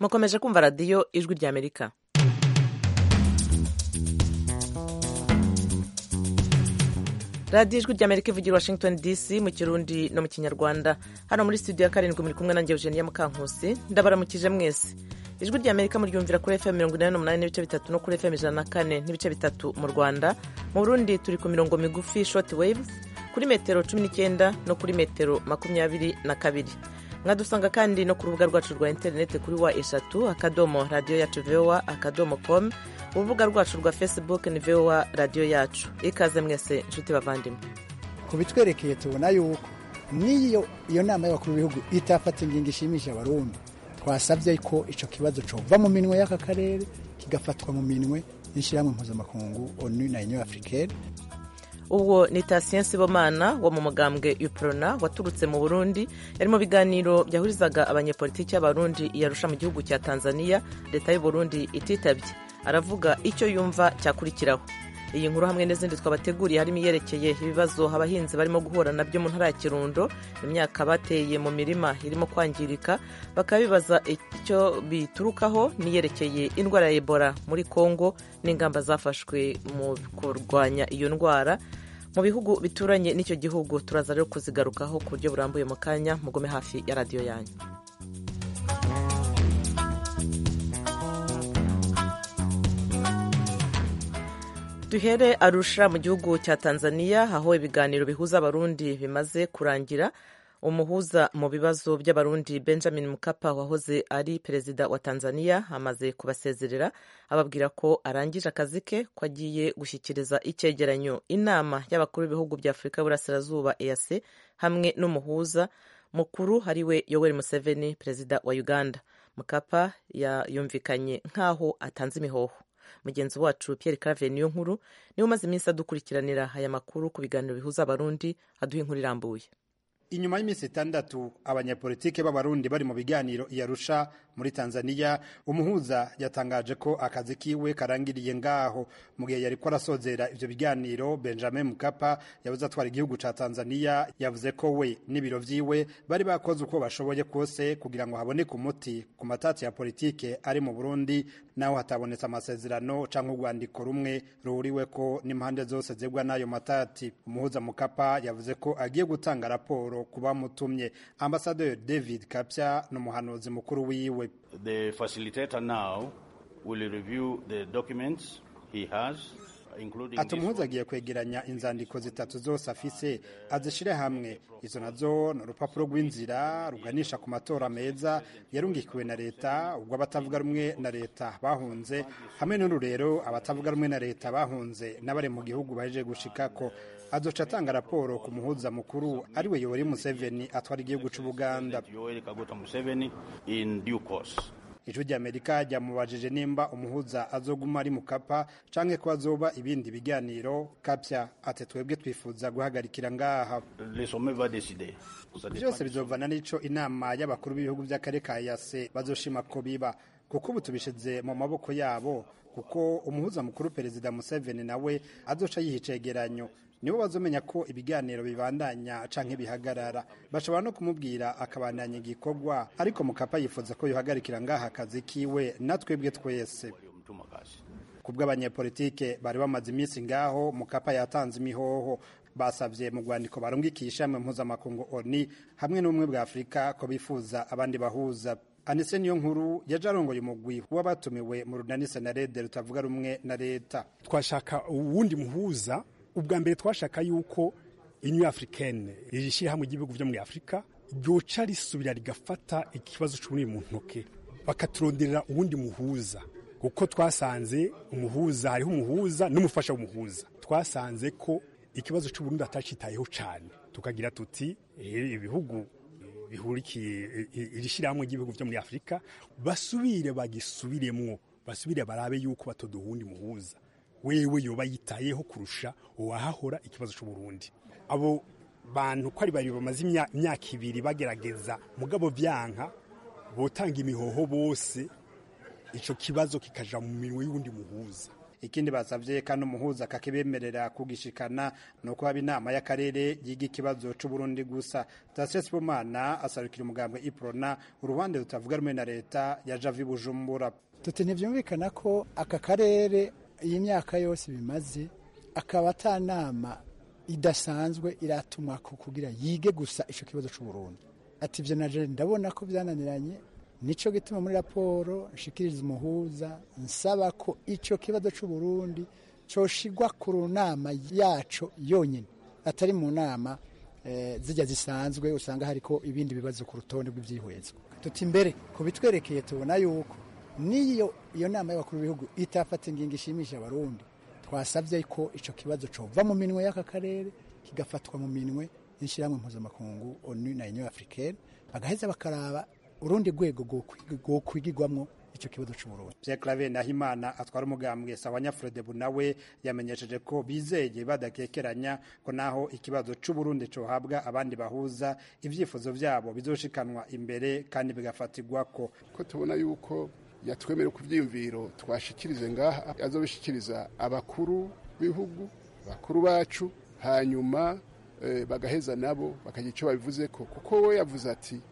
mukomeje kumva radiyo ijwi ry'amerika radiyo ijwi ry'amerika ivugira washington dc mu kirundi no mu kinyarwanda hano muri studio ya karindwi muri kumwe nanjye eugenia mukankusi ndabaramukije mwese ijwi ry'amerika muryumvira kuri fm mirongo inani n'umunani n'ibice bitatu no kuri fm ijana na kane n'ibice bitatu mu rwanda mu burundi turi ku mirongo migufi short waves kuri metero cumi n'icyenda no kuri metero makumyabiri na kabiri mwadusanga kandi no ku rubuga rwacu rwa interineti kuri wa eshatu akadomo radiyo yacu vowa akadomo com urubuga rwacu rwa facebook ni vowa radiyo yacu ikaze mwese inshuti bavandimwe ku bitwerekeye tubona yuko n'iyo iyo nama y'abakuru b'ibihugu itafata ingingo ishimisha abarundi twasabye ko icyo kibazo cova mu minwe y'aka karere kigafatwa mu minwe y'ishyirahamwe mpuzamakungu onu na union africaine uwo ni Tatien Sibomana wo mu mugambwe UPRONA waturutse mu Burundi yari mu biganiro byahurizaga abanyepolitiki y'abarundi yarusha mu gihugu cya Tanzania leta y'u Burundi ititabye aravuga icyo yumva cyakurikiraho iyi nkuru hamwe n'izindi twabateguriye harimo iyerekeye ibibazo abahinzi barimo guhura nabyo mu ntara ya Kirundo imyaka bateye mu mirima irimo kwangirika bakaba bibaza icyo biturukaho n'iyerekeye indwara ya Ebola muri Kongo n'ingamba zafashwe mu kurwanya iyo ndwara mu bihugu bituranye n'icyo gihugu turaza rero kuzigarukaho ku buryo burambuye mu kanya mugome hafi ya radiyo yanyu duhere arusha mu gihugu cya tanzania aho ibiganiro bihuza abarundi bimaze kurangira umuhuza mu bibazo by'abarundi benjamin mukapa wahoze ari perezida wa tanzania amaze kubasezerera ababwira ko arangije akazi ke ko agiye gushyikiriza icyegeranyo inama y'abakuru b'ibihugu bya afurika y'uburasirazuba eac hamwe n'umuhuza mukuru ariwe yoweri museveni perezida wa uganda mukapa yumvikanye nk'aho atanze imihoho mugenzi wacu Pierre Claver niyo nkuru niwe umaze iminsi adukurikiranira aya makuru ku biganiro bihuza abarundi aduha inkuru irambuye inyuma y'iminsi itandatu abanyapolitike b'abarundi bari mu biganiro iyarusha muri tanzania umuhuza yatangaje ko akazi kiwe karangiriye ngaho mu gihe yariko arasozera ivyo biganiro benjamin mukapa yabuze atwara igihugu ca tanzania yavuze ko we n'ibiro vyiwe bari bakoze uko bashoboye kose kugira ngo haboneke umuti ku matati ya politike ari mu burundi naho hatabonetse amasezerano canke urwandiko rumwe ruhuriweko n'impande zose zegwa n'ayo matati umuhuza mukapa yavuze ko agiye gutanga raporo kuba mutumye ambasaderi david kapya n'umuhanuzi mukuru wiwe the facilitator now will review the documents he has ati umuhuza agiye kwegeranya inzandiko zitatu zose afise azishire hamwe izo nazo ni urupapuro rw'inzira ruganisha ku matora meza yarungikiwe na leta ubwo abatavuga rumwe na leta bahunze hamwe n'ururero abatavuga rumwe na leta bahunze n'abari mu gihugu baje gushikako azoca atanga raporo ku muhuza mukuru ariwe yoweri museveni atwara igihugu c'ubuganda ijwi ry'amerika ryamubajije nimba umuhuza azoguma ari mukapa canke ko azoba ibindi biganiro kapya ati twebwe twifuza guhagarikira ngaha byose bizovana n'ico inama y'abakuru b'ibihugu vy'akarere ka yase bazoshima ko biba kuko ubu tubishize mu maboko yabo kuko umuhuza mukuru perezida museveni nawe azoca yiha icegeranyo nibo bazomenya ko ibiganiro bibandanya canke bihagarara bashobora no kumubwira akabandanya igikorwa ariko mukapa yifuza ko yohagarikira ngaha akazi kiwe natwebwe twese kubwo abanyepolitike bari bamaze iminsi ngaho mukapa yatanze imihoho basabye mu rwandiko barungikiye ishami mpuzamakungu oni hamwe n'ubumwe bwa afurika ko bifuza abandi bahuza anise niyo nkuru yaje arongoye umugwi w'abatumiwe mu runani senarede rutavuga rumwe na leta twashaka uwundi muhuza ubwa mbere twashaka yuko inyu africaine iri shyirahamwe ry'ibihugu byo muri afurika ryoca risubira rigafata ikibazo cy'ubunini mu ntoke bakaturonderera uwundi muhuza kuko twasanze umuhuza hariho umuhuza n'umufasha w'umuhuza twasanze ko ikibazo cy'uburundi atacitayeho cyane tukagira tuti ibihugu bihurikiye iri shyirahamwe ry'ibihugu byo muri afurika basubire bagisubiremwo basubire barabe yuko batoduha uwundi muhuza wewe yoba yitayeho kurusha uwahahora ikibazo cy'uburundi abo bantu ko ari babiri bamaze imyaka ibiri bagerageza mugabo byanka botanga imihoho bose icyo kibazo kikaja mu minwe y'uwundi muhuza ikindi basavye kandi umuhuza akakibemerera kugishikana ni uko haba inama y'akarere yiga ikibazo c'uburundi gusa sitasiyo sibomana asarukira umugambwe iprona uruhande rutavuga rumwe na leta ya javi bujumbura tuti ntibyumvikana ko aka karere iyi myaka yose bimaze akaba ata nama idasanzwe iratumwa ko kugira yige gusa icyo kibazo cy'uburundi ati ibyo na ndabona ko byananiranye nicyo gituma muri raporo nshikiriza umuhuza nsaba ko icyo kibazo cy'uburundi cyoshigwa ku nama yaco yonyine atari mu nama zijya zisanzwe usanga hariko ibindi bibazo ku rutonde rw'ibyihwezwa tuti imbere ku bitwerekeye tubona yuko n'iyo iyo nama y'abakuru b'ibihugu itafata ingingo ishimisha abarundi twasabye ko icyo kibazo cova mu minwe y'aka karere kigafatwa mu minwe y'ishyirahamwe mpuzamakungu onu na union africaine bagaheza bakaraba urundi rwego rwokwigirwamwo icyo kibazo cy'uburundi Pierre Claver Nahimana atwara umugambwe sawa Nyafrodebu nawe yamenyesheje ko bizeye badakekeranya ko naho ikibazo c'uburundi cohabwa abandi bahuza ivyifuzo vyabo bizoshikanwa imbere kandi bigafatirwa ko ko tubona yuko yatwemere ku byiyumviro twashikirize ngaha azobishikiriza abakuru b'ibihugu bakuru bacu hanyuma eh, bagaheza nabo bakagira icyo babivuze ko kuko we yavuze ati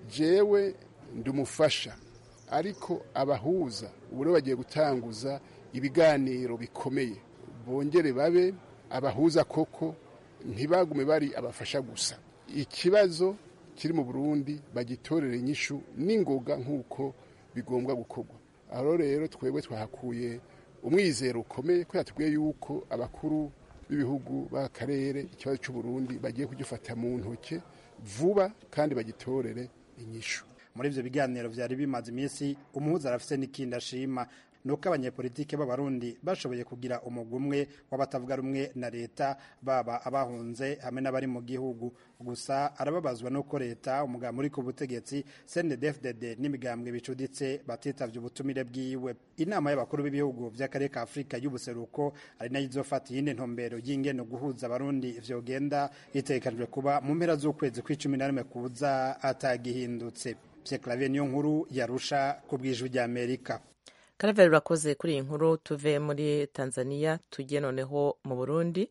jewe ndumufasha ariko abahuza ubu rero bagiye gutanguza ibiganiro bikomeye bongere babe abahuza koko ntibagume bari abafasha gusa ikibazo kiri mu burundi bagitorere inyishu n'ingoga nk'uko bigombwa gukorwa aho rero twebwe twahakuye umwizero ukomeye ko yatubwiye yuko abakuru b'ibihugu b'akarere ikibazo cy'uburundi bagiye kugifata mu ntoke vuba kandi bagitorere inyishu muri ivyo biganiro vyari bimaze iminsi umuhuza arafise n'ikindi ashima nuko abanyepolitike b'abarundi bashoboye kugira umugwi umwe w'abatavuga rumwe na leta baba abahunze hamwe n'abari mu gihugu gusa arababazwa nuko leta umugambi uri ku butegetsi CNDD-FDD n'imigambwe bicuditse batitavye ubutumire bwiwe inama y'abakuru b'ibihugu vy'akarere ka Afurika y'ubuseruko ari nayo izofata iyindi ntumbero y'ingene guhuza abarundi vyogenda itegekanijwe kuba mu mpera z'ukwezi kw'icumi na rimwe kuza atagihindutse Pierre Claver niyo nkuru yarusha ku bw'ijwi ry'Amerika karaveri urakoze kuri iyi nkuru tuve muri tanzania tujye noneho mu burundi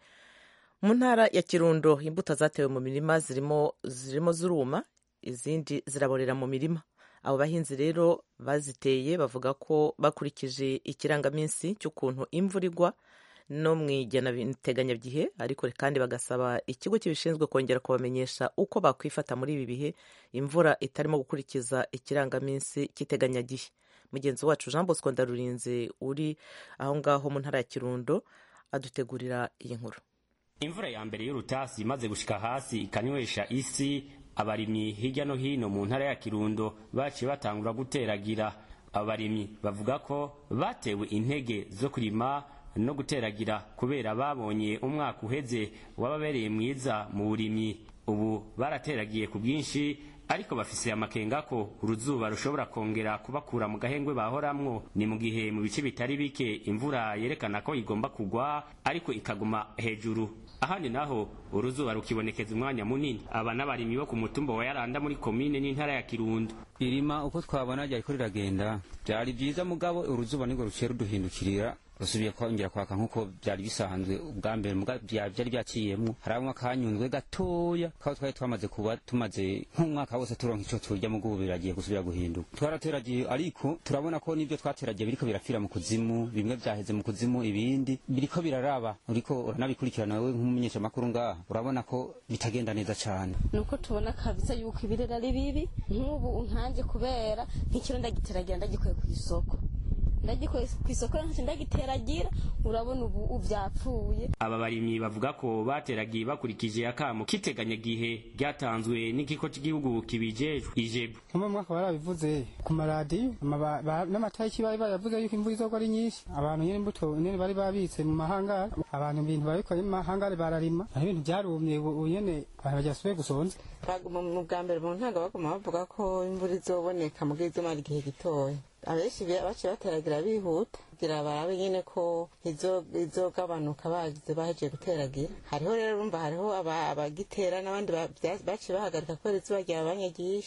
mu ntara ya kirundo imbuto zatewe mu mirima zirimo zirimo ziruma izindi ziraborera mu mirima abo bahinzi rero baziteye bavuga ko bakurikije ikirangaminsi cy'ukuntu imvura igwa no mu iteganyagihe ariko kandi bagasaba ikigo kibishinzwe kongera kubamenyesha uko bakwifata muri ibi bihe imvura itarimo gukurikiza ikirangaminsi cy'iteganyagihe mugenzi wacu jean bosco ndarurinze uri aho ngaho mu ntara ya kirundo adutegurira iyi nkuru imvura ya mbere y'urutasi imaze gushika hasi ikanywesha isi abarimyi hirya no hino mu ntara ya kirundo baciye batangura guteragira abarimyi bavuga ko batewe intege zo kurima no guteragira kubera babonye umwaka uheze wababereye mwiza mu burimyi ubu barateragiye ku bwinshi ariko bafise amakenga ko uruzuba rushobora kongera kubakura mu gahengwe bahoramwo ni mu gihe mu bice bitari bike imvura yerekana ko igomba kugwa ariko ikaguma hejuru ahandi naho uruzuba rukibonekeza umwanya munini aba n'abarimyi bo ku mutumba wa yaranda muri komine n'intara ya kirundo irima uko twabona ryariko riragenda byari byiza mugabo uruzuba nirwo ruciye ruduhindukirira rusubiye kongera kwaka nk'uko byari bisanzwe ubwa mbere byari byaciyemwo harabamo akanyunzwe gatoya kaba twari twamaze kuba tumaze nk'umwaka wose turonka ico turya mu gubu biragiye gusubira guhinduka twarateragiye ariko turabona ko n'ibyo twateragiye biriko birapfira mu kuzimu bimwe vyaheze mu kuzimu ibindi biriko biraraba uriko uranabikurikirana wewe nk'umumenyeshamakuru ngaha urabona ko bitagenda neza cane nuko tubona kabisa yuko ibirera ari bibi nk'ubu nkanje kubera nk'ikiro ndagiteragira ndagikuye ku isoko ndagikoye ku isoko ntacyo ndagiteragira urabona ubu byapfuye aba barimyi bavuga ko bateragiye bakurikije akamo k'iteganyagihe ryatanzwe n'ikigo cy'igihugu kibijejwe ijebu nko mu mwaka barabivuze ku maradiyo n'amatariki bari baravuze yuko imvura izogwa ari nyinshi abantu nyine imbuto nyine bari babitse mu mahangari abantu ibintu babikora mu mahangari bararima hari ibintu byarumye ubu nyine abantu bagyasubiye gusonza mu bwa mbere mu ntango baguma bavuga ko imvura izoboneka mu izomara igihe gitoya abenshi baciye bateragira bihuta kugira barabe nyine ko izogabanuka bagize bahejeje guteragira hariho rero urumva hariho abagitera n'abandi baciye bahagarika kubera izuba ryabanye ryinshi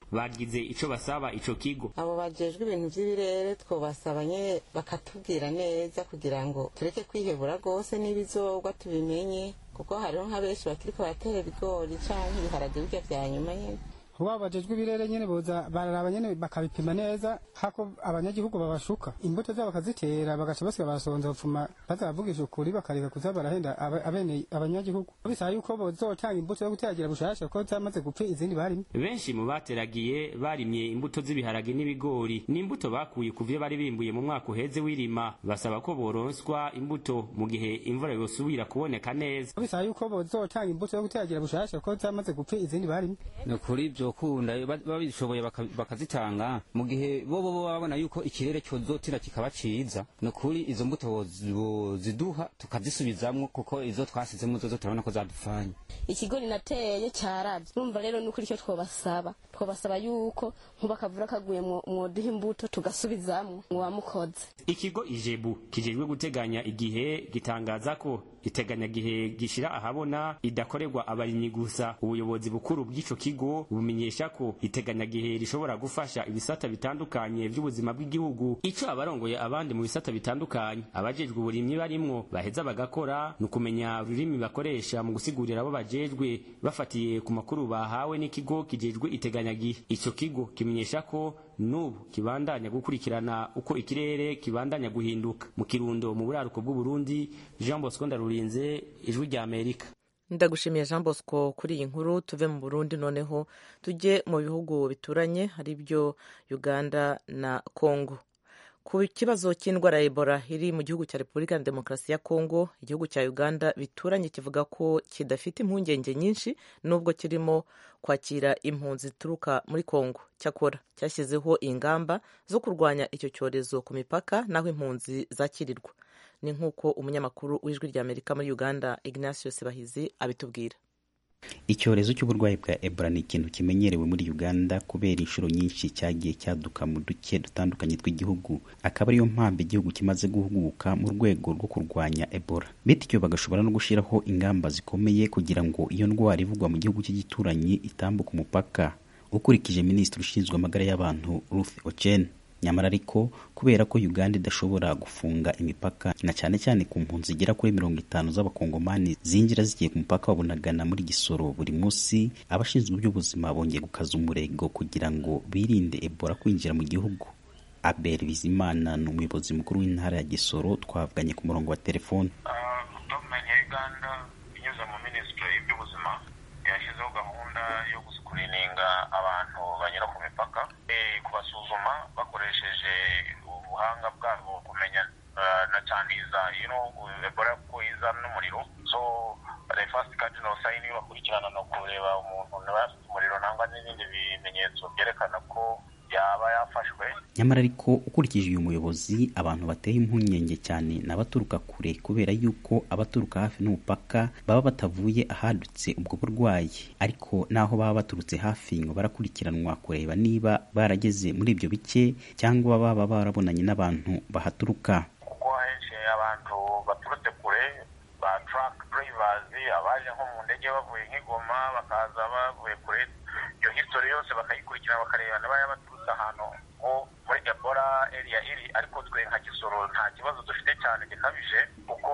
bagize ico basaba ico kigo abo bajejwe ibintu vy'ibirere twobasaba nyene bakatubwira neza kugira ngo tureke kwihebura rwose n'ibizogwa tubimenye kuko hariho nka benshi bakiriko baratera ibigori canke ibiharage birya vya nyuma nyene waba bajejwe ibirere nyene boza bararaba nyene bakabipima neza hako abanyagihugu babashuka imbuto zabo bakazitera bagaca basiga basonza bapfuma bazavugisha ukuri bakareka kuza barahenda aba- abene abanyagihugu bisaba yuko bozotanga imbuto yo guteragira bushasha ko zamaze gupfa izindi barimye benshi mu bateragiye barimye imbuto z'ibiharage n'ibigori n'imbuto bakuye ku vyo bari bimbuye mu mwaka uheze w'irima basaba ko boronswa imbuto mu gihe imvura yosubira kuboneka neza bisaba yuko bozotanga imbuto yo guteragira bushasha ko zamaze gupfa izindi barimye ni ukuri vyokunda ba- babishoboye baka- bakazitanga mu gihe bo bo babona yuko ikirere cyozotira kikaba ciza ni ukuri izo mbuto bozi- boziduha tukazisubizamwo kuko izo twasizemo zozo turabona ko zadupfanye ikigori nateye cyaravye urumva rero nuko icyo twobasaba twobasaba yuko nkuba akavura kaguye mwo- mwoduha imbuto tugasubizamwo mwamukoze ikigo ijebu kijejwe guteganya igihe gitangaza ko iteganyagihe gishira ahabona idakorerwa abarimyi gusa ubuyobozi bukuru bw'ico kigo bumenyesha ko iteganyagihe rishobora gufasha ibisata bitandukanye vy'ubuzima bw'igihugu ico abarongoye abandi mu bisata bitandukanye abajejwe uburimyi barimwo baheza bagakora ni ukumenya ururimi bakoresha mu gusigurira abo bajejwe bafatiye ku makuru bahawe n'ikigo kijejwe iteganyagihe ico kigo kimenyesha ko n'ubu kibandanya gukurikirana uko ikirere kibandanya guhinduka mu kirundo mu buraruko bw'uburundi jean bosco ndarurinze ijwi rya amerika ndagushimiye jean bosco kuri iyi nkuru tuve mu burundi noneho tujye mu bihugu bituranye ari byo uganda na congo ku kibazo cy'indwara ya ebola iri mu gihugu cya repubulika ya demokarasi ya congo igihugu cya uganda bituranye kivuga ko kidafite impungenge nyinshi nubwo kirimo kwakira impunzi zituruka muri congo cyakora cyashyizeho ingamba zo kurwanya icyo cyorezo ku mipaka n'aho impunzi zakirirwa ni nk'uko umunyamakuru w'ijwi rya amerika muri uganda ignatius bahizi abitubwira icyorezo cy'uburwayi bwa ebola ni ikintu kimenyerewe muri uganda kubera inshuro nyinshi cyagiye cyaduka mu duce dutandukanye tw'igihugu akaba ariyo mpamvu igihugu kimaze guhuguka mu rwego rwo kurwanya ebola bityo bagashobora no gushyiraho ingamba zikomeye kugira ngo iyo ndwara ivugwa mu gihugu cy'igituranyi itambuke umupaka ukurikije minisitiri ushinzwe amagara y'abantu ruth ochen nyamara ariko kubera ko uganda idashobora gufunga imipaka na cyane cyane ku mpunzi zigera kuri mirongo itanu z'abakongomani zinjira zigiye ku mupaka wa bunagana muri gisoro buri munsi abashinzwe iby'ubuzima bongeye gukaza umurego kugira ngo birinde ebola kwinjira mu gihugu abel bizimana ni umuyobozi mukuru w'intara ya gisoro twavuganye ku murongo wa telefoni gavumenti ya uganda inyuze mu minisitiri y'iby'ubuzima yashyizeho gahunda yo gusikurininga abantu banyura ku mipaka eh, kubasuzuma bakoresheje ubuhanga bwabo kumenya eh, na cyane iza you know, ebola ko iza n'umuriro so the first cardinal sign yo bakurikirana ni ukureba umuntu niba afite umuriro nangwa n'ibindi bimenyetso byerekana ko yaba yafashwe nyamara ariko ukurikije uyu muyobozi abantu bateye impungenge cyane ni abaturuka kure kubera yuko abaturuka hafi n'umupaka baba batavuye ahadutse ubwo burwayi ariko n'aho baba baturutse hafi ngo barakurikiranwa kureba niba barageze muri ibyo bice cyangwa baba barabonanye n'abantu bahaturuka kuko ahenshi abantu baturutse kure ba truck drivers abaje nko mu ndege bavuye nk'igoma bakaza bavuye kure iyo history yose bakayikurikirana bakareba niba yaba baturutse ahantu nko muri ebola area iri ariko twe nka gisoro nta kibazo dufite cyane gikabije kuko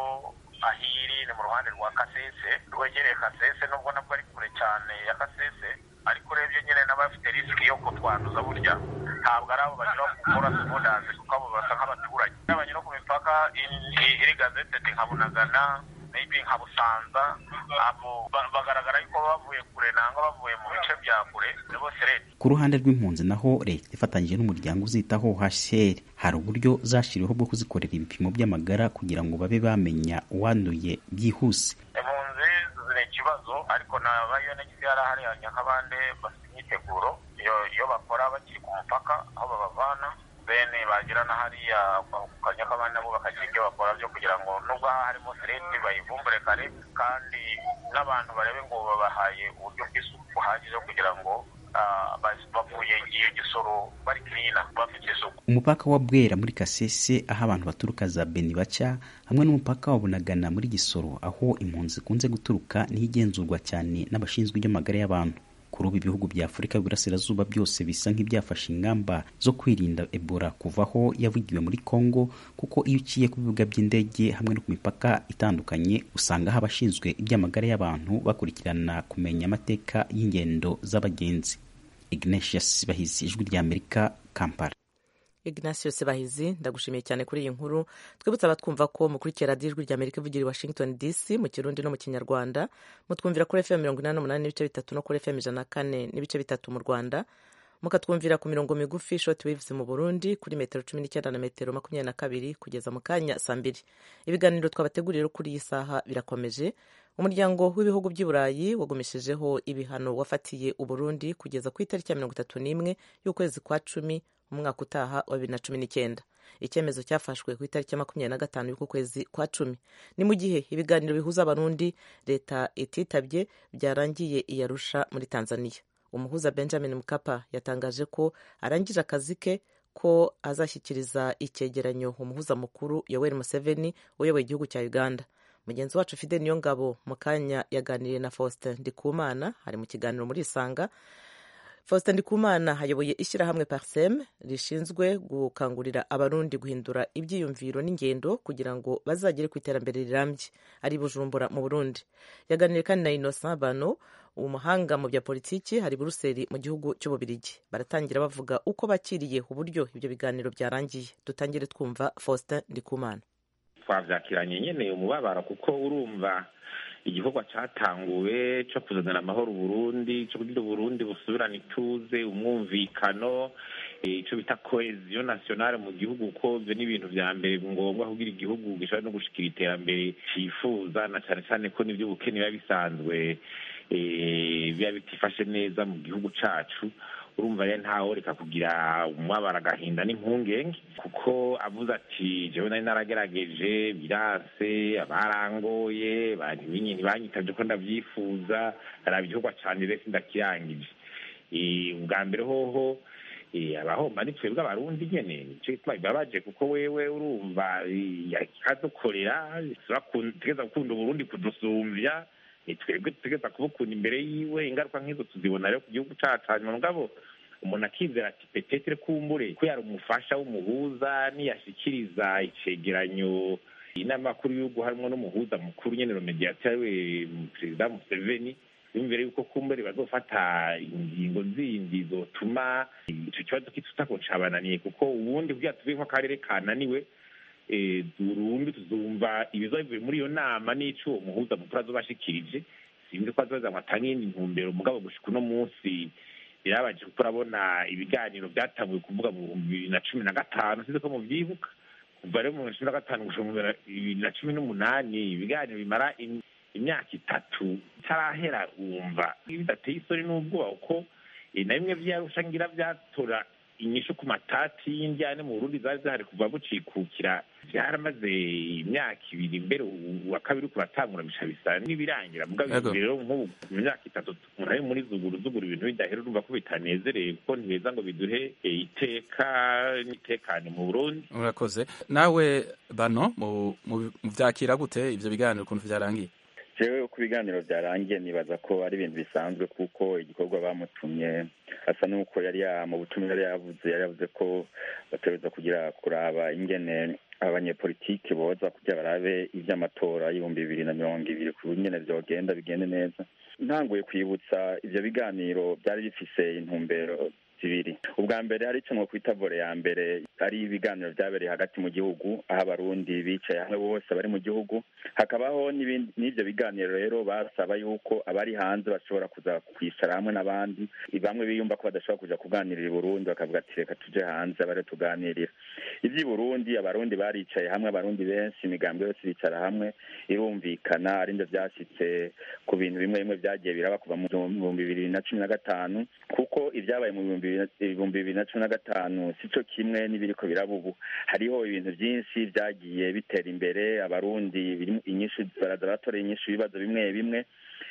aho iri ni mu ruhande rwa kasese rwegereye kasese nubwo nabwo ari kure cyane ya kasese ariko urebye nyine n'abafite risiki yo kutwanduza burya ntabwo ari abo banyura ku korasi bodazi kuko abo basa nk'abaturage n'abanyura ku mipaka iri- iri gazetedi nka bunagana maybe nka busanza abo ba- bagaragara yuko baba bavuye kure nangwa bavuye mu bice bya kure ni bose leta ku ruhande rw'impunzi naho leta ifatanyije n'umuryango uzitaho hcr hari uburyo zashyiriweho bwo kuzikorera ibipimo by'amagara kugira ngo babe bamenya uwanduye byihuse impunzi ni ikibazo ariko na ba UNHCR hariya nk'abandi bafite imyiteguro iyo iyo bakora bakiri ku mupaka aho babavana bene bagera na hariya ku kanyakabandi nabo bakagira ibyo bakora byo kugira ngo nubwo haba harimo sereti bayivumbure kare kandi n'abantu barebe ngo babahaye uburyo bw'isuku buhagije kugira ngo ah, bas- bavuye iyo gisoro bari kirina bafite isuku umupaka wa bwera muri kasese aho abantu baturuka za beni baca hamwe n'umupaka wa bunagana muri gisoro aho impunzi zikunze guturuka niho igenzurwa cyane n'abashinzwe iby'amagara y'abantu kuri ubu ibihugu bya afurika y'uburasirazuba byose bisa nk'ibyafashe ingamba zo kwirinda ebola kuvaho yavugiwe muri congo kuko iyo uciye ku bibuga by'indege hamwe no ku mipaka itandukanye usanga haba abashinzwe iby'amagara y'abantu bakurikirana kumenya amateka y'ingendo z'abagenzi ignatius bahizi ijwi rya amerika kampala ignatius bahizi ndagushimiye cyane kuri iyi nkuru twibutsa abatwumva ko mukurikira radiyo ijwi rya amerika ivugira i washington dc mu kirundi no mu kinyarwanda mutwumvira kuri fm mirongo inani n'umunani n'ibice bitatu no kuri fm ijana na kane n'ibice bitatu mu rwanda mukatwumvira ku mirongo migufi short waves mu burundi kuri metero cumi n'icyenda na metero makumyabiri na kabiri kugeza mu kanya saa mbiri ibiganiro twabateguriye kuri iyi saha birakomeje umuryango w'ibihugu by'i burayi wagumeshejeho ibihano wafatiye uburundi kugeza ku itariki ya mirongo itatu n'imwe y'ukwezi kwa cumi umwaka utaha wa bibiri na cumi n'icyenda icyemezo cyafashwe ku itariki ya makumyabiri na gatanu y'uku kwezi kwa cumi ni mu gihe ibiganiro bihuza abarundi leta ititabye byarangiye iyarusha muri tanzania umuhuza benjamin mukapa yatangaje ko arangije akazi ke ko azashyikiriza icyegeranyo umuhuza mukuru yoweri museveni uyoboye igihugu cya uganda mugenzi wacu fide niyo ngabo mu kanya yaganiriye na faustin ndikumana ari mu kiganiro muri isanga faustin ndikumana ayoboye ishyirahamwe parsem rishinzwe gukangurira abarundi guhindura ibyiyumviro n'ingendo kugira ngo bazagere ku iterambere rirambye ari bujumbura mu burundi yaganiriye kandi na innocent bano umuhanga mu bya politiki hari buruseli mu gihugu cy'ububirigi baratangira bavuga uko bakiriye uburyo ibyo biganiro byarangiye dutangire twumva faustin ndikumana twabyakiranye nyine umubabaro kuko urumva igikorwa cyatanguwe cyo kuzanira amahoro uburundi cyo kugira uburundi busubirane ituze umwumvikano icyo bita koheziyo nasiyonale mu gihugu ko ibyo ni ibintu bya mbere ngombwa kugira igihugu gishobora no gushikira iterambere cyifuza na cyane cyane ko n'iby'ubukene biba bisanzwe biba bitifashe neza mu gihugu cyacu urumva rero ntawe reka kugira umwabara agahinda n'impungenge kuko avuze ati jewe nari naragerageje biranse abarangoye ntibanyitabye ko ndabyifuza araba igikorwa cyane rero sindakirangije ubwa mbere hoho abahomba ni twebwe abarundi nyene nico gituma bibabaje kuko wewe urumva akadukorera tegeza gukunda uburundi kudusumvya twebwe dutegeza kubukunda imbere yiwe ingaruka nk'izo tuzibona rero ku gihugu cacu hanyuma mugabo umuntu akizera ati petetere kumbure ko yari umufasha w'umuhuza niyashikiriza icegeranyo inama makuru y'igihugu harimo n'umuhuza mukuru nyene romediateri we perezida museveni yumvire yuko kumbure bazofata ingingo zindi zotuma ico kibazo kitutako cabananiye kuko ubundi kugira tuve ko akarere kananiwe burundu tuzumva ibiza bivuye muri iyo nama n'ico uwo muhuza mukuru azobashikirije sinzi ko azoza ngo atange iyindi ntumbero mugabo gushika uno munsi birabaje kuko urabona ibiganiro byatanguye kuvuga mu bihumbi bibiri na cumi na gatanu sinzi ko muvyibuka kuva rero mu bihumbi cumi na gatanu gushika mu bibiri na cumi n'umunani ibiganiro bimara imyaka itatu itarahera wumva bidateye isoni n'ubwoba kuko na bimwe vyarusha ngira vyatora inyishu ku matati y'indyane mu burundi zari zihari kuva bucikukira byaramaze imyaka ibiri mbere uwa kabiri kuratangura bica bisa n'ibirangira mugabo rero nk'ubu mu myaka itatu umuntu ari muri zuguru zuguru ibintu bidahera urumva ko bitanezereye kuko ntibeza ngo biduhe iteka n'itekane mu burundi urakoze nawe bano muvyakira gute ivyo biganiro ukuntu vyarangiye jewe uko ibiganiro byarangiye nibaza ko ari ibintu bisanzwe kuko igikorwa bamutumye asa n'uko yari mu butumwa yari yavuze yari yavuze ko bategereza kugira kuraba ingene abanyepolitiki boza kugira barabe ivy'amatora y'ibihumbi bibiri na mirongo ibiri ku nyene vyogenda bigende neza ntanguye kwibutsa ivyo biganiro byari bifise intumbero zibiri ubwa mbere hari icyo kwita vore ya mbere ari ibiganiro byabereye hagati mu gihugu aho abarundi bicaye hamwe bose bari mu gihugu hakabaho n'ibyo biganiro rero basaba yuko abari hanze bashobora kuza kwicara hamwe n'abandi bamwe biyumva ko badashobora kuja kuganirira i burundi bakavuga ati reka tuje hanze bare tuganirira ivy'i burundi abarundi baricaye hamwe abarundi benshi imigambi yose bicara hamwe irumvikana ari nivyo vyashitse ku bintu bimwe bimwe vyagiye biraba kuva mu bihumbi bibiri na cumi na gatanu kuko ivyabaye mu bihumbi ibihumbi bibiri na cumi na gatanu si cyo kimwe n'ibiriko biraba ubu hariho ibintu byinshi byagiye bitera imbere abarundi inyinshi baraza batoreye inyinshi ibibazo bimwe bimwe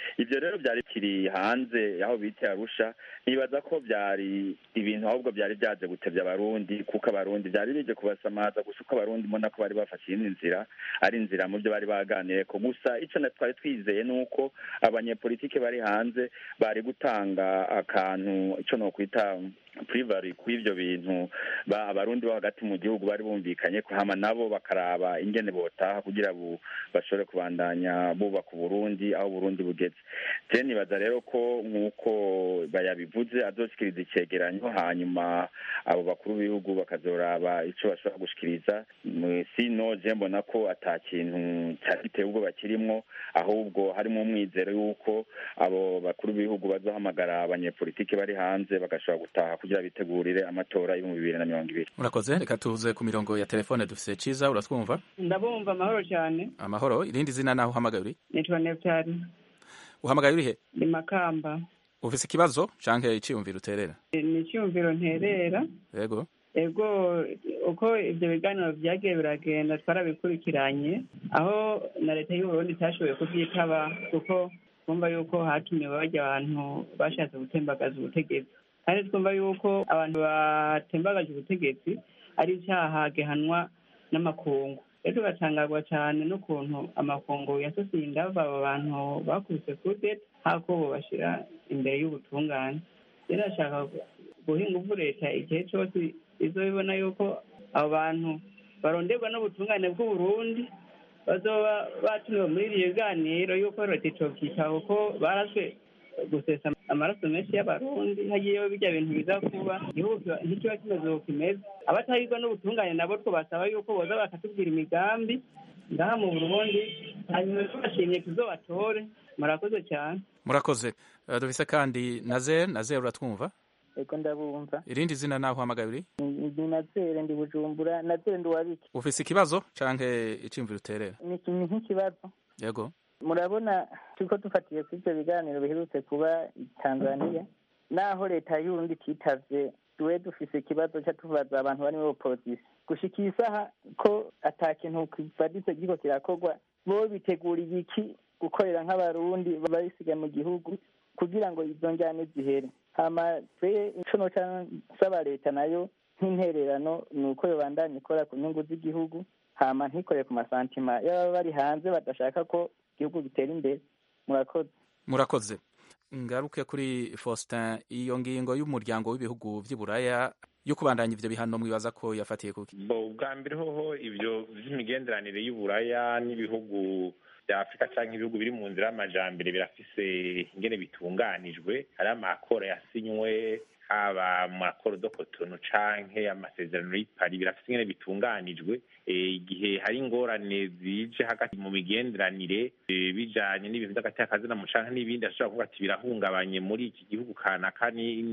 ibyo rero byari bikiri hanze aho bita arusha nibaza ko byari ibintu ahubwo byari byaje gutebya abarundi kuko abarundi byari bije kubasamaza gusa uko abarundi mbona ko bari bafashe iyindi nzira ari inzira mu byo bari baganiye ko gusa icyo na twari twizeye ni uko abanyepolitike bari hanze bari gutanga akantu icyo nokwita purivari kw'ibyo bintu ba abarundi bo hagati mu gihugu bari bumvikanye ko hama nabo bakaraba ingene botaha kugira bu bashobore kubandanya bubaka uburundi aho uburundi bugeze je nibaza rero ko nk'uko bayabivuze azoshikiriza icegeranyo hanyuma abo bakuru b'ibihugu bakazoraba ico bashobora gushikiriza sino je mbona ko ata kintu cyari giteye ubwoba kirimwo ahubwo harimo umwizero y'uko abo bakuru b'ibihugu bazohamagara abanyepolitike bari hanze bagashobora gutaha kugira bitegurire amatora y'ibihumbi bibiri na mirongo ibiri murakoze reka tuze ku mirongo ya telefone dufise ciza uratwumva ndabumva amahoro cyane amahoro irindi zina naho uhamagaye uri nitwa neptari uhamagaye uri he ni makamba ufise ikibazo canke iciyumviro uterera ni icyumviro nterera yego ego uko ibyo biganiro byagiye biragenda twarabikurikiranye aho na leta y'uburundi itashoboye kubyitaba kuko twumva yuko hatumiwe bajya abantu bashatse gutembagaza ubutegetsi kandi twumva yuko abantu batembagaje ubutegetsi ari icyaha gihanwa n'amakungu rero tugatangazwa cyane n'ukuntu amakungu yasosiye indava abo bantu bakubise kudeta hako bobashyira imbere y'ubutungane rero ashaka guha ingufu leta igihe cyose izobibona yuko abo bantu baronderwa n'ubutungane bw'uburundi bazoba batumiwe muri iri biganiro yuko leta icokita kuko baraswe gusesa amaraso menshi y'abarundi hagiyeho bijya bintu biza kuba igihugu ntikiba kimeze uko kimeze abatahirwa n'ubutungane nabo twabasaba yuko boza bakatubwira imigambi ngaha mu burundi hanyuma tubashimye tuzobatore murakoze cyane murakoze Uh, dufise kandi nazer nazer uratwumva eko ndabumva irindi zina naho uhamagaye uri ni nazere ndi bujumbura nazere ndi uwabiki ufise ikibazo canke iciyumviro uterera ni ikintu nk'ikibazo yego murabona turiko dufatiye kuri ivyo biganiro biherutse kuba i tanzaniya naho leta y'urundi ititavye tuwe dufise ikibazo ca tubaza abantu bari muri opozisiyo gushika iyi saha ko ata kintu kivaditse kiriko kirakorwa bo biteguriye iki gukorera nk'abarundi babisiga mu gihugu kugira ngo izo njyane zihere hama twe ico noca nsaba leta nayo nk'intererano ni uko yobandanya ikora ku nyungu z'igihugu hama ntikore ku masantima y'ababa bari hanze badashaka ko igihugu gitera imbere murakoze murakoze ngaruke kuri faustin iyo ngingo y'umuryango w'ibihugu vy'iburaya yo kubandanya ivyo bihano mwibaza ko yafatiye kuki bo bwa mbere hoho ivyo vy'imigenderanire y'uburaya n'ibihugu bya afurika canke ibihugu biri mu nzira y'amajambere birafise ingene bitunganijwe hari amakoro yasinywe haba mu makoro do kotono canke amasezerano y'ipari birafise ingene bitunganijwe igihe hari ingorane zije hagati mu migenderanire bijanye n'ibintu vy'agati y'akazina mu canke n'ibindi ashobora kuvuga ati birahungabanye muri iki gihugu kanaka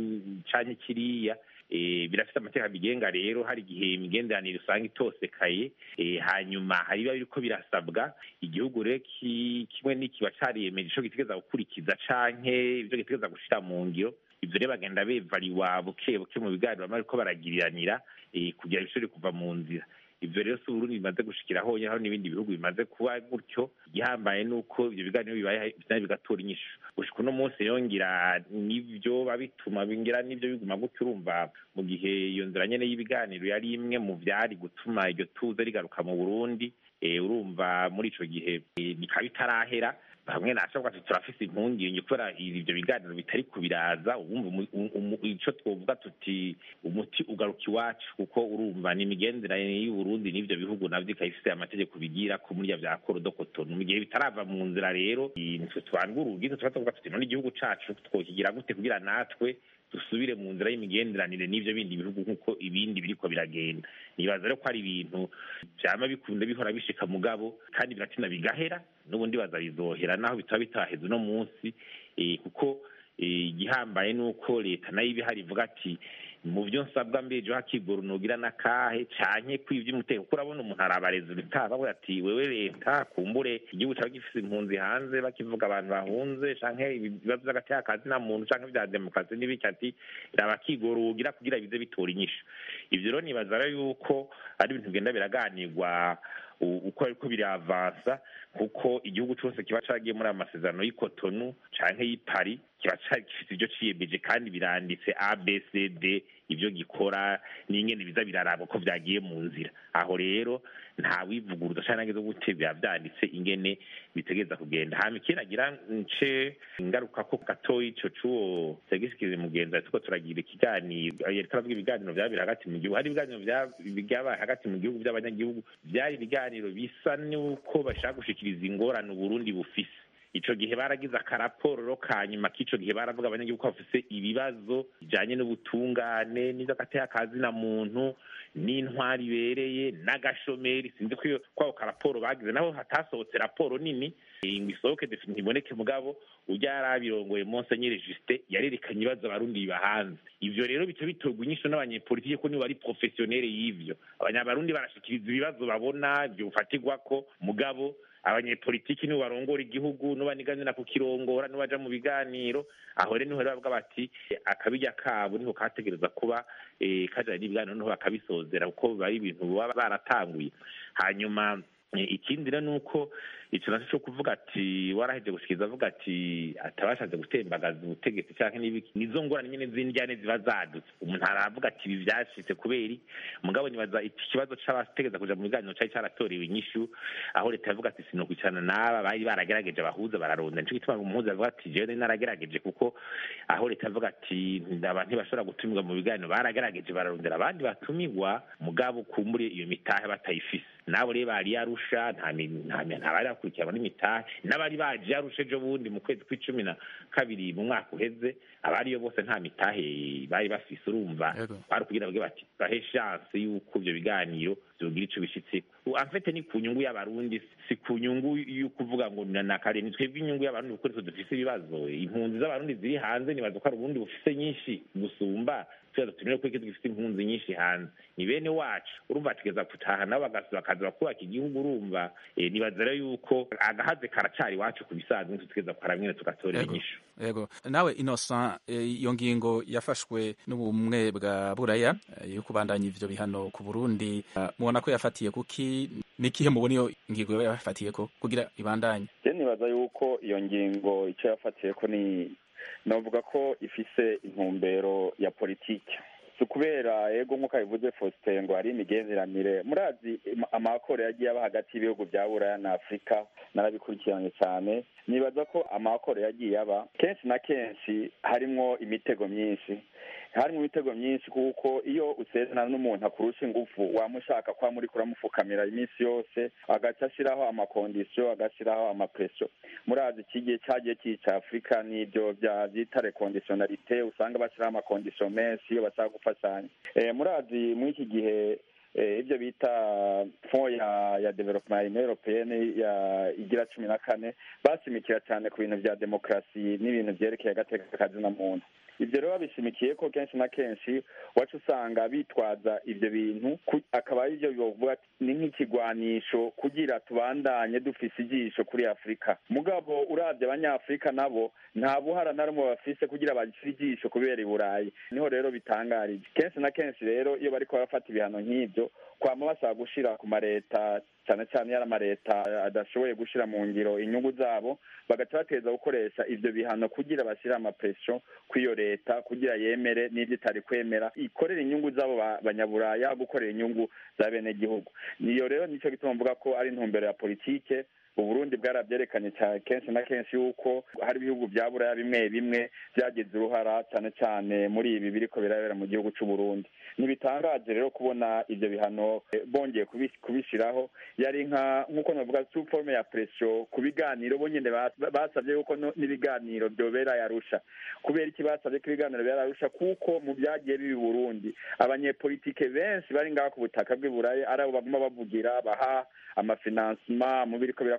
canke kiriya birafite amategeko abigenga rero hari igihe imigenderanire usanga itosekaye hanyuma hari biba biriko birasabwa igihugu rero kimwe n'ikiba cariyemeje ico gitegeza gukurikiza canke ivyo gitegeza gushira mu ngiro ivyo rero bagenda bevariwa buke buke mu biganiro bama bariko baragiriranira kugira bishobore kuva mu nzira ivyo rero si uburundi bimaze gushikira honye aho n'ibindi bihugu bimaze kuba gutyo igihambaye nuko ivyo biganiro bibaye bigatora inyishu gushika uno munsi yongira nivyo babituma bingira nivyo biguma gutyo urumva mu gihe iyo nzira nyene y'ibiganiro yari imwe mu vyari gutuma iryo tuze rigaruka mu burundi urumva muri ico gihe bikaba bitarahera bamwe nashoboka ati turafise impungenge kubera ivyo biganiro bitari kubiraza ubumva ico twovuga tuti umuti ugaruka iwacu kuko urumva ni imigenderanire y'uburundi n'ivyo bihugu navyo ikaba ifise amategeko bigira ko muri vya korodokotonu mu gihe bitarava mu nzira rero nitwe tubandwa urugizo tuba tuvuga tuti none igihugu cacu twokigira gute kugira natwe dusubire mu nzira y'imigenderanire n'ivyo bindi bihugu nk'uko ibindi biriko biragenda nibaza rero ko ari ibintu vyama bikunda bihora bishika mugabo kandi biratina bigahera n'ubundi baza bizohera naho bitaba bitaheze uno munsi kuko igihambaye ni uko leta nayo iba ihari ivuga ati mu byo nsabwa mbejo hakigora unogira n'akahe canke kwivya umutekano kuko urabona umuntu arabareza ubitaha bavuga ati wewe leta kumbure igihugu caba gifise impunzi hanze bakivuga abantu bahunze canke ibibazo vy'agati y'akazi na muntu canke vya demokarasi n'ibiki ati raba kigora ugira kugira bize bitora inyishu ivyo rero nibaza rero yuko ari ibintu bigenda biraganirwa uko ariko biravansa kuko igihugu cyose kiba caragiye muri aya masezerano y'ikotonu canke y'ipari kiba gifite ibyo ciyemeje kandi biranditse abcd ibyo gikora n'ingene biza biraraba ko vyagiye mu nzira aho rero nta wivuguruza canke ageze gute biba vyanditse ingene bitegereza kugenda hama ikiragira nce ingaruka ko gatoyi ico c'uwo segisikize mugenzi ariko turagira ikiganiro yariko aravuga ibiganiro vyabira hagati mu gihugu hari ibiganiro vyabaye hagati mu gihugu vy'abanyagihugu vyari ibiganiro bisa n'uko bashaka gushikiriza ingorane uburundi bufise ico gihe baragize akaraporo ka nyuma k'ico gihe baravuga abanyagihugu ko bafise ibibazo bijanye n'ubutungane n'ivyo na muntu n'intwari ibereye n'agashomeri sinzi ko kwako karaporo bagize naho hatasohotse raporo nini ngo isohoke ntiboneke mugabo ujya yari abirongoye monsenyeri justin yarerekanye ibibazo abarundi bibahanze ivyo rero bica bitorwa inyisho n'abanyepolitike ko nibo bari profesiyonere y'ivyo abanyabarundi barashikiriza ibibazo babona ivyo bufatirwako mugabo abanyepolitiki nibo barongora igihugu n'ubaniganira kukirongora n'ubaja mu biganiro aho rero niho bavuga bati akabirya kabo niho kategereza kuba kajanye n'ibiganiro niho bakabisozera kuko biba ari ibintu baba baratanguye hanyuma ikindi rero ni uko ico naco co kuvuga ati waraheje gushikiriza avuga ati atabashatse gutembagaza ubutegetsi canke n'ibiki nizo ngorane nyene z'indyane ziba zadutse umuntu aravuga ati ibi vyashitse kubera mugabo nibaza iki kibazo c'abategeza kuja mu biganiro cari caratorewe inyishu aho leta yavuga ati sinokwicarana n'aba bari baragerageje abahuza bararonda nico gituma umuhuza avuga ati jewe naragerageje kuko aho leta yavuga ati abantu ntibashobora gutumirwa mu biganiro baragerageje bararondera abandi batumigwa mugabo kumbure iyo mitahe batayifise nabo rero bari yarusha nta bari bakurikiranwa n'imitahe n'abari baje yarusha ejo bundi mu kwezi kw'icumi na kabiri mu mwaka uheze abariyo bose nta mitahe bari bafise urumva bari kugira bavuge bati bahe chance y'uko ivyo biganiro vyogira ico bishitseko amfete ni ku nyungu y'abarundi si ku nyungu y'ukuvuga ngo nakare ni twebwe inyungu y'abarundi kuko nitwe dufise ibibazo impunzi z'abarundi ziri hanze nibaza ko ari uburundi bufise nyinshi gusumba tuyaza tunire ko dufite impunzi nyinshi hanze ni bene wacu urumva tugeza gutaha nabo bakaza bakubaka igihugu urumva nibaza rero yuko agahaze karacari iwacu ku bisanzwe tugeza kukara mwene tugatorera inyishu yego nawe innocent iyo ngingo yafashwe n'ubumwe bwa buraya yo kubandanya ivyo bihano ku burundi mubona ko yafatiye kuki nikihe mubona iyo ngingo yafatiye ko kugira ibandanye je nibaza yuko iyo ngingo ico yafatiye ko ni navuga ko ifise intumbero ya politike si ukubera ego nk'uko abivuze faustin ngo hari imigenderanire murazi amakoro yagiye aba hagati y'ibihugu bya buraya na afurika narabikurikiranye cyane nibaza ko amakoro yagiye aba kenshi na kenshi harimwo imitego myinshi harimo imitego myinshi kuko iyo usezerana n'umuntu akurusha ingufu wamushaka kwa muri kuramupfukamira iminsi yose agaca ashyiraho amakondisiyo agashyiraho amapresiyo murazi iki gihe cyagiye cyica afurika n'ibyo byita rekondisiyonarite usanga bashyiraho amakondisiyo menshi iyo bashaka gufashanya murazi muri iki gihe ibyo bita fond ya ya development ya union européenne ya igira cumi na kane bashimikira cyane ku bintu bya demokarasi n'ibintu byerekeye agateka kazina muntu ibyo rero babishimikiye ko kenshi na kenshi wacu usanga bitwaza ibyo bintu akaba ari byo bivuga ni nk'ikigwanisho kugira tubandanye dufise ijisho kuri afurika mugabo urabye abanyafurika nabo nta buhara na rumwe bafise kugira bashyire ijisho kubera i burayi niho rero bitangarije kenshi na kenshi rero iyo bariko barafata ibihano nk'ibyo kwama bashaka gushira ku mareta cyane cyane yari amareta adashoboye gushira mu ngiro inyungu zabo bagaca bateza gukoresha ivyo bihano kugira bashyire amapresiyo kw'iyo leta kugira yemere n'ibyo itari kwemera ikorera inyungu z'abo banyaburaya gukorera inyungu za bene gihugu niyo rero nico gituma mvuga ko ari intumbero ya politike uburundi bwarabyerekanye cyane kenshi na kenshi yuko hari ibihugu bya buraya bimwe bimwe byagize uruhara cyane cyane muri ibi biriko birabera mu gihugu c'uburundi ntibitangaje rero kubona ivyo bihano bongeye kubishiraho yari nka nk'uko navuga sous forme ya presiyo ku biganiro bo nyene basabye yuko n'ibiganiro vyobera yarusha kubera iki basabye ko ibiganiro bera yarusha kuko mu vyagiye bibi burundi abanyepolitike benshi bari ngaha ku butaka bw'i buraya ari abo baguma bavugira baha amafinansima mu biriko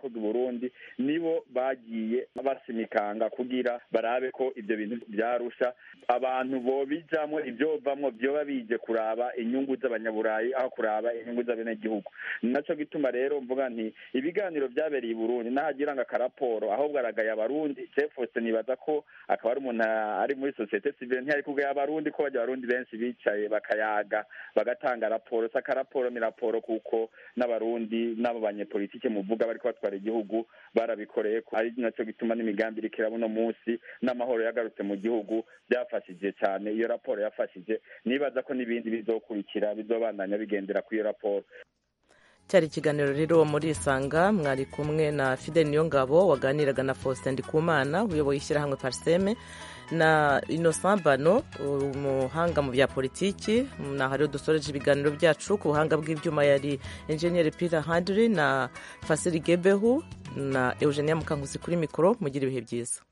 vyakoze uburundi nibo bagiye basimikanga kugira barabe ko ivyo bintu vyarusha abantu bobijamwo ivyovamwo vyoba bije kuraba inyungu z'abanyaburayi aho kuraba inyungu z'abenegihugu naco gituma rero mvuga nti ibiganiro vyabereye i burundi nahagira ngo akaraporo ahubwo aragaye abarundi jefose nibaza ko akaba ari umuntu ari muri sosiyete sivile ntiyari kugaya abarundi ko bajya abarundi benshi bicaye bakayaga bagatanga raporo si akaraporo ni raporo kuko n'abarundi n'abo banyepolitike muvuga bariko batwara igihugu barabikoreye ko ari naco gituma n'imigambi iriko iraba uno munsi n'amahoro yagarutse mu gihugu byafashije cyane iyo raporo yafashije nibaza ko n'ibindi bizokurikira bizobandanya bigendera kuri iyo raporo cyari ikiganiro rero muri isanga mwari kumwe na fidel niyongabo waganiraga na faustin ndikumana uyoboye ishyirahamwe pariseme na innocent bano umuhanga mu bya politiki naho rero dusoreje ibiganiro byacu ku buhanga bw'ibyuma yari enjeniyeri peter handiri na fasiri gebehu na eugenia mukankusi kuri mikoro mugira ibihe byiza